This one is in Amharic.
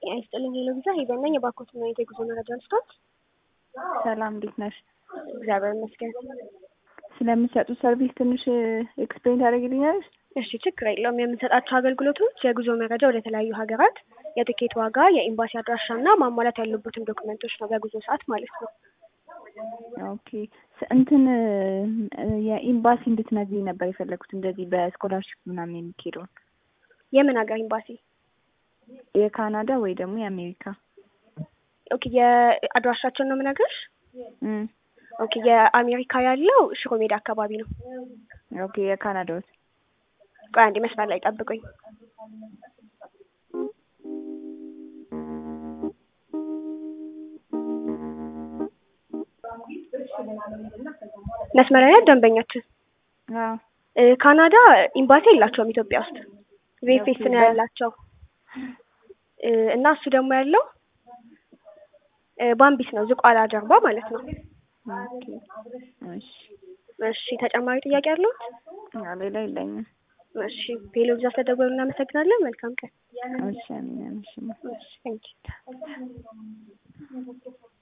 ጤና ይስጥልኝ ሄሎ ቪዛ ሄቨን ነኝ። የባኮት ነው የጉዞ መረጃ አንስቶት። ሰላም እንዴት ነሽ? እግዚአብሔር ይመስገን። ስለምትሰጡት ሰርቪስ ትንሽ ኤክስፕሌን ታደርግልኛለሽ? እሺ ችግር የለውም። የምንሰጣቸው አገልግሎቶች የጉዞ መረጃ ወደ ተለያዩ ሀገራት፣ የትኬት ዋጋ፣ የኤምባሲ አድራሻ እና ማሟላት ያሉበትን ዶክመንቶች ነው በጉዞ ሰዓት ማለት ነው። ኦኬ እንትን የኤምባሲ እንድትነግሪኝ ነበር የፈለኩት እንደዚህ በስኮላርሽፕ ምናምን የሚካሄደውን የምን ሀገር ኤምባሲ? የካናዳ ወይ ደግሞ የአሜሪካ ኦኬ የአድራሻቸውን ነው የምነግርሽ። እም፣ ኦኬ የአሜሪካ ያለው ሽሮ ሜዳ አካባቢ ነው። ኦኬ የካናዳዎች ቆይ አንዴ መስመር ላይ ጠብቁኝ። መስመር ላይ ናት ደንበኛችን። አዎ እ ካናዳ ኤምባሲ የላቸውም ኢትዮጵያ ውስጥ ቬፌስ ነው ያላቸው እ እና እሱ ደግሞ ያለው እ ባምቢስ ነው ዝቋላ ጀርባ ማለት ነው። ኦኬ እሺ እሺ ተጨማሪ ጥያቄ አለዎት? አዎ ሌላ የለኝም። እሺ ሄሎ ቪዛ ስለደወሉ እናመሰግናለን። መልካም ቀን። እሺ አሜን እሺ እሺ ቴንኪው